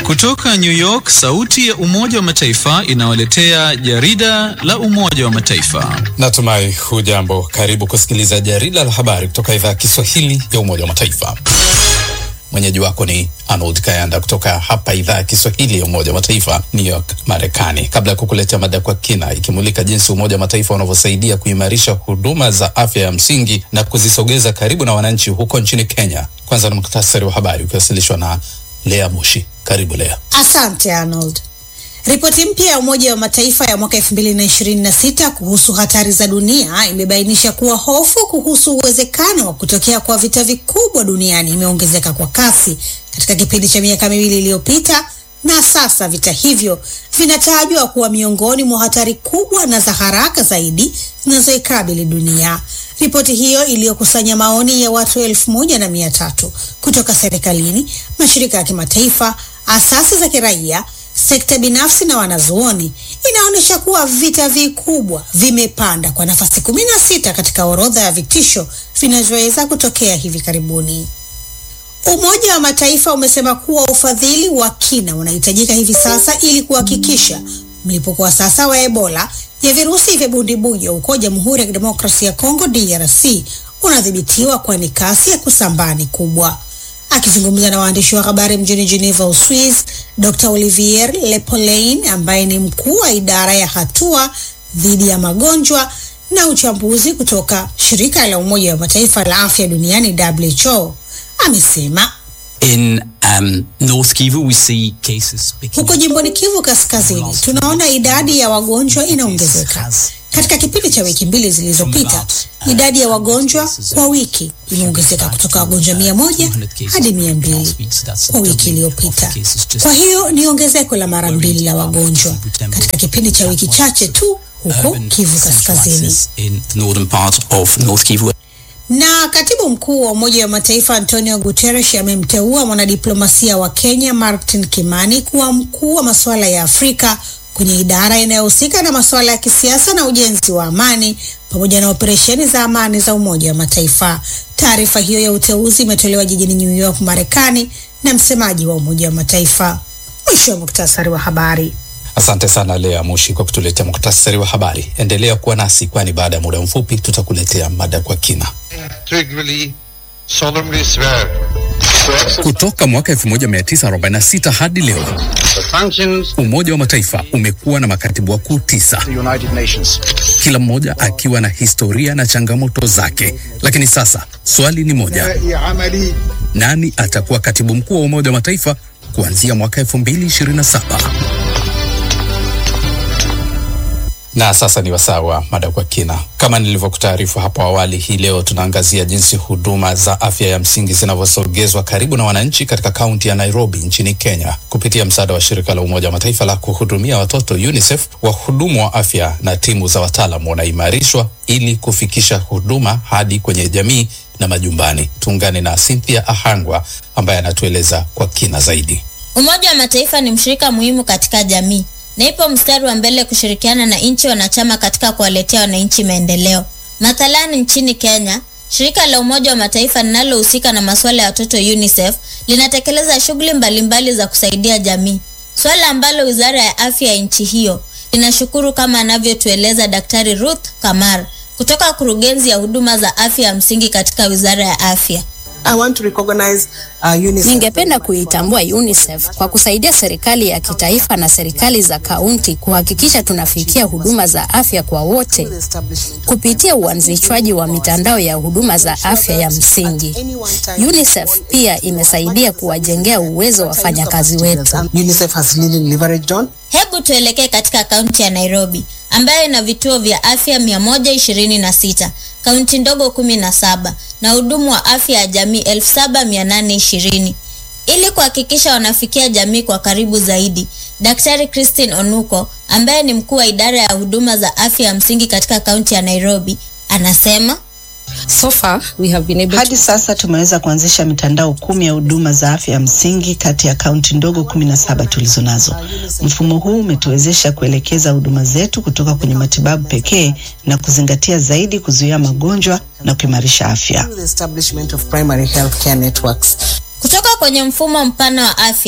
Kutoka New York, sauti ya Umoja wa Mataifa inawaletea jarida la Umoja wa Mataifa. Natumai hujambo. Karibu kusikiliza jarida la habari kutoka idhaa ya Kiswahili ya Umoja wa Mataifa. Mwenyeji wako ni Arnold Kayanda kutoka hapa idhaa ya Kiswahili ya Umoja wa Mataifa, New York, Marekani. Kabla ya kukuletea mada kwa kina ikimulika jinsi Umoja wa Mataifa unavyosaidia kuimarisha huduma za afya ya msingi na kuzisogeza karibu na wananchi huko nchini Kenya, kwanza ni muktasari wa habari ukiwasilishwa na Lea Mushi. Karibu Lea. Asante Arnold. Ripoti mpya ya Umoja wa Mataifa ya mwaka 2026 kuhusu hatari za dunia imebainisha kuwa hofu kuhusu uwezekano wa kutokea kwa vita vikubwa duniani imeongezeka kwa kasi katika kipindi cha miaka miwili iliyopita, na sasa vita hivyo vinatajwa kuwa miongoni mwa hatari kubwa na za haraka zaidi zinazoikabili dunia. Ripoti hiyo iliyokusanya maoni ya watu elfu moja na mia tatu kutoka serikalini, mashirika ya kimataifa, asasi za kiraia sekta binafsi na wanazuoni inaonyesha kuwa vita vikubwa vimepanda kwa nafasi kumi na sita katika orodha ya vitisho vinavyoweza kutokea hivi karibuni. Umoja wa Mataifa umesema kuwa ufadhili wa kina unahitajika hivi sasa ili kuhakikisha mlipuko wa sasa wa Ebola ya virusi vya bundibujo huko Jamhuri ya Kidemokrasia ya Kongo DRC unadhibitiwa, kwani kasi ya kusambaa ni kubwa. Akizungumza na waandishi wa habari mjini Geneva, Uswiz, Dr. Olivier Lepolein ambaye ni mkuu wa idara ya hatua dhidi ya magonjwa na uchambuzi kutoka shirika la Umoja wa Mataifa la afya duniani WHO amesema In um, North Kivu we see cases picking huko jimboni Kivu Kaskazini tunaona idadi ya wagonjwa inaongezeka. Katika kipindi cha wiki mbili zilizopita, idadi ya wagonjwa kwa wiki imeongezeka kutoka wagonjwa mia moja hadi mia mbili kwa wiki iliyopita. Kwa hiyo ni ongezeko la mara mbili la wagonjwa katika kipindi cha wiki chache tu huko Kivu Kaskazini. in the northern part of North Kivu. Na katibu mkuu wa Umoja wa Mataifa Antonio Guterres amemteua mwanadiplomasia wa Kenya Martin Kimani kuwa mkuu wa masuala ya Afrika kwenye idara inayohusika na masuala ya kisiasa na ujenzi wa amani pamoja na operesheni za amani za Umoja wa Mataifa. Taarifa hiyo ya uteuzi imetolewa jijini New York, Marekani na msemaji wa Umoja wa Mataifa. Mwisho wa muktasari wa habari. Asante sana Lea Mushi kwa kutuletea muktasari wa habari. Endelea kuwa nasi, kwani baada ya muda mfupi tutakuletea mada kwa kina. integrally solemnly swear Kutoka mwaka 1946 hadi leo, the functions Umoja wa Mataifa umekuwa na makatibu wakuu tisa, the United Nations. kila mmoja akiwa na historia na changamoto zake. Lakini sasa swali ni moja, nani atakuwa katibu mkuu wa Umoja wa Mataifa kuanzia mwaka 2027? Na sasa ni wasaa wa mada kwa kina. Kama nilivyokutaarifu hapo awali, hii leo tunaangazia jinsi huduma za afya ya msingi zinavyosogezwa karibu na wananchi katika kaunti ya Nairobi nchini Kenya kupitia msaada wa shirika la Umoja wa Mataifa la kuhudumia watoto UNICEF. Wahudumu wa afya na timu za wataalam wanaimarishwa ili kufikisha huduma hadi kwenye jamii na majumbani. Tuungane na Cynthia Ahangwa ambaye anatueleza kwa kina zaidi. Umoja wa Mataifa ni mshirika muhimu katika jamii na ipo mstari wa mbele kushirikiana na nchi wanachama katika kuwaletea wananchi maendeleo. Mathalani nchini Kenya, shirika la Umoja wa Mataifa linalohusika na masuala ya watoto UNICEF linatekeleza shughuli mbalimbali za kusaidia jamii, swala ambalo wizara ya afya ya nchi hiyo linashukuru, kama anavyotueleza Daktari Ruth Kamar kutoka kurugenzi ya huduma za afya ya msingi katika wizara ya afya. I want to recognize uh, UNICEF. Ningependa kuitambua UNICEF kwa kusaidia serikali ya kitaifa na serikali za kaunti kuhakikisha tunafikia huduma za afya kwa wote kupitia uanzishwaji wa mitandao ya huduma za afya ya msingi. UNICEF pia imesaidia kuwajengea uwezo wa wafanyakazi wetu. UNICEF has really leveraged on. Hebu tuelekee katika kaunti ya Nairobi ambayo ina vituo vya afya 126, kaunti ndogo 17 na hudumu wa afya ya jamii 7820. Ili kuhakikisha wanafikia jamii kwa karibu zaidi, Daktari Christine Onuko ambaye ni mkuu wa idara ya huduma za afya ya msingi katika kaunti ya Nairobi anasema So far, we have been able Hadi sasa tumeweza kuanzisha mitandao kumi ya huduma za afya ya msingi kati ya kaunti ndogo kumi na saba tulizo nazo. Mfumo huu umetuwezesha kuelekeza huduma zetu kutoka kwenye matibabu pekee na kuzingatia zaidi kuzuia magonjwa na kuimarisha afya. The establishment of primary health care networks. kutoka kwenye mfumo mpana wa afya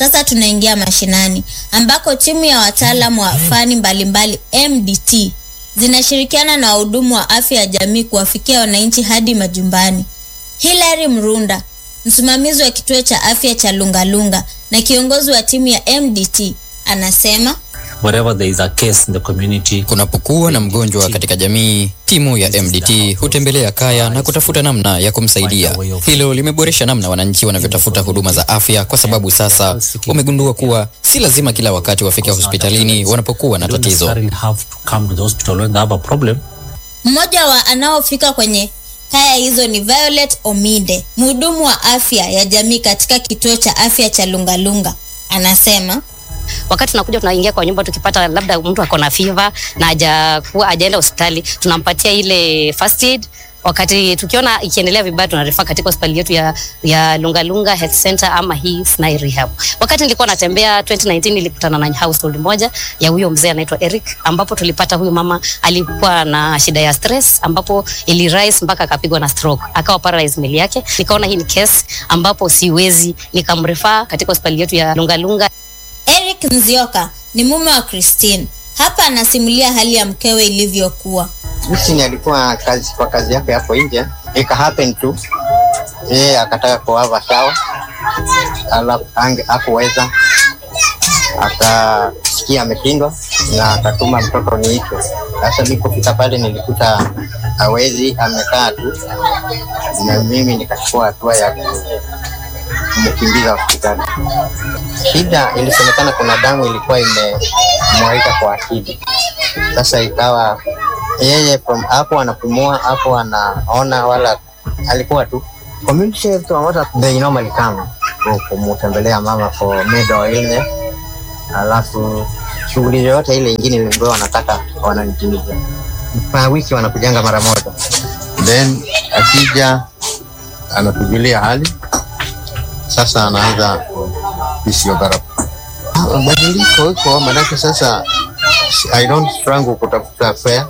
Sasa tunaingia mashinani ambako timu ya wataalamu wa fani mbalimbali MDT zinashirikiana na wahudumu wa afya ya jamii kuwafikia wananchi hadi majumbani. Hilary Mrunda, msimamizi wa kituo cha afya cha Lungalunga na kiongozi wa timu ya MDT, anasema wherever there is a case in the community. Kunapokuwa na mgonjwa katika jamii, timu ya MDT hutembelea kaya na kutafuta namna ya kumsaidia. Hilo limeboresha namna wananchi wanavyotafuta huduma za afya, kwa sababu sasa wamegundua kuwa si lazima kila wakati wafike hospitalini wanapokuwa na tatizo. Mmoja wa anaofika kwenye kaya hizo ni Violet Omide, mhudumu wa afya ya jamii katika kituo cha afya cha Lungalunga. Anasema wakati tunakuja tunaingia kwa nyumba, tukipata labda mtu ako na fever na hajakuwa hajaenda hospitali, tunampatia ile first aid. Wakati tukiona ikiendelea vibaya, tunarifaa katika hospitali yetu ya, ya Lungalunga Health Center ama hii Snai Rehab. Wakati nilikuwa natembea 2019 nilikutana na household moja ya huyo mzee anaitwa Eric, ambapo tulipata huyu mama alikuwa na shida ya stress, ambapo ili rise mpaka akapigwa na stroke, akawa paralyzed mwili yake. Nikaona hii ni case ambapo siwezi, nikamrifaa katika hospitali yetu ya Lungalunga. Eric Nzioka ni mume wa Christine. Hapa anasimulia hali ya mkewe ilivyokuwa. Christine alikuwa kazi kwa kazi yake hapo nje, ika happen tu yeye akataka kuava sawa, alafu hakuweza, akasikia ameshindwa na akatuma mtoto niitwe. Sasa nilipofika pale nilikuta hawezi, amekaa tu, na mimi nikachukua hatua ya kumkimbiza hospitali. Shida ilisemekana kuna damu ilikuwa imemwagika kwa akili. Sasa ikawa yeye from hapo anapumua hapo anaona, wala alikuwa tu community health promoter, they normally come kumtembelea mama for medical illness, alafu shughuli yoyote ile ingine ambayo wanataka wananitimiza. Kwa wiki wanakujanga mara moja, then akija anatujulia hali sasa anaanza physiotherapy. Mabadiliko iko maanake sasa I don't struggle kutafuta fare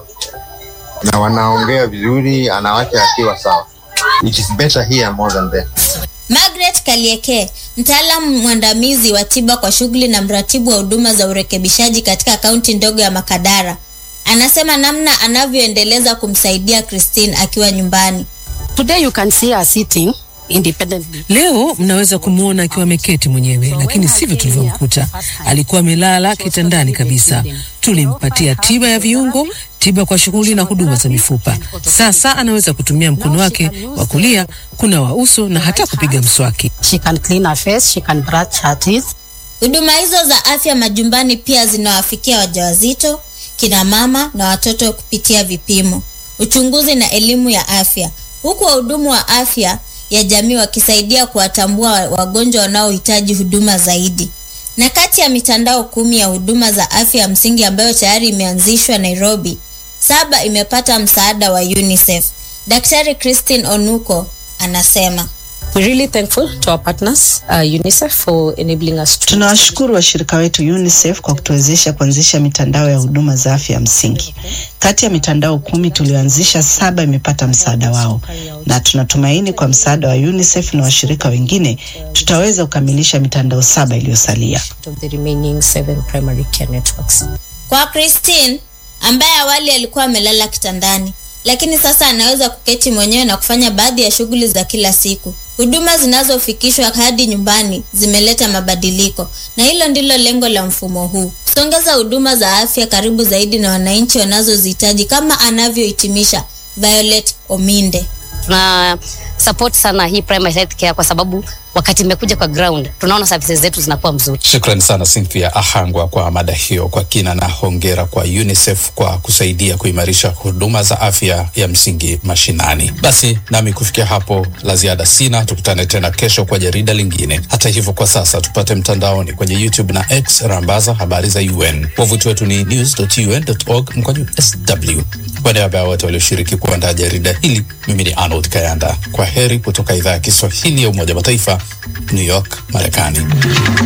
na wanaongea vizuri, anawacha akiwa sawa. It is better here more than there. Margaret Kalieke, mtaalamu mwandamizi wa tiba kwa shughuli na mratibu wa huduma za urekebishaji katika kaunti ndogo ya Makadara, anasema namna anavyoendeleza kumsaidia Christine akiwa nyumbani. Today you can see her sitting independently. Leo mnaweza kumwona akiwa ameketi mwenyewe, lakini sivyo tulivyomkuta. Alikuwa amelala kitandani kabisa. Tulimpatia tiba ya viungo, tiba kwa shughuli na huduma za mifupa. Sasa anaweza kutumia mkono wake wa kulia kunawa uso na hata kupiga mswaki. She can clean her face, she can brush her teeth. Huduma hizo za afya majumbani pia zinawafikia wajawazito, kina mama na watoto kupitia vipimo, uchunguzi na elimu ya afya, huku wahudumu wa afya ya jamii wakisaidia kuwatambua wagonjwa wanaohitaji huduma zaidi. Na kati ya mitandao kumi ya huduma za afya ya msingi ambayo tayari imeanzishwa Nairobi, saba imepata msaada wa UNICEF. Daktari Christine Onuko anasema We're really thankful to our partners, uh, UNICEF for enabling us to... Tunawashukuru washirika wetu UNICEF kwa kutuwezesha kuanzisha mitandao ya huduma za afya ya msingi. Kati ya mitandao kumi tulioanzisha, saba imepata msaada wao, na tunatumaini kwa msaada wa UNICEF na washirika wengine tutaweza kukamilisha mitandao saba iliyosalia. of the remaining seven primary care networks. Kwa Christine ambaye awali alikuwa amelala kitandani, lakini sasa anaweza kuketi mwenyewe na kufanya baadhi ya shughuli za kila siku. Huduma zinazofikishwa hadi nyumbani zimeleta mabadiliko, na hilo ndilo lengo la mfumo huu: kusongeza huduma za afya karibu zaidi na wananchi wanazozihitaji, kama anavyohitimisha Violet Ominde. Tuna support sana hii primary health care kwa sababu wakati imekuja kwa ground tunaona services zetu zinakuwa mzuri. Shukrani sana Cynthia Ahangwa kwa mada hiyo kwa kina, na hongera kwa UNICEF kwa kusaidia kuimarisha huduma za afya ya msingi mashinani. Basi nami kufikia hapo la ziada sina, tukutane tena kesho kwa jarida lingine. Hata hivyo, kwa sasa tupate mtandaoni kwenye YouTube na X, rambaza habari za UN. Wavuti wetu ni news.un.org mkwaju sw. Kwa niaba ya wote walioshiriki kuandaa jarida hili, mimi ni Arnold Kayanda. Kwa heri kutoka idhaa ya Kiswahili ya Umoja wa Mataifa, New York, Marekani.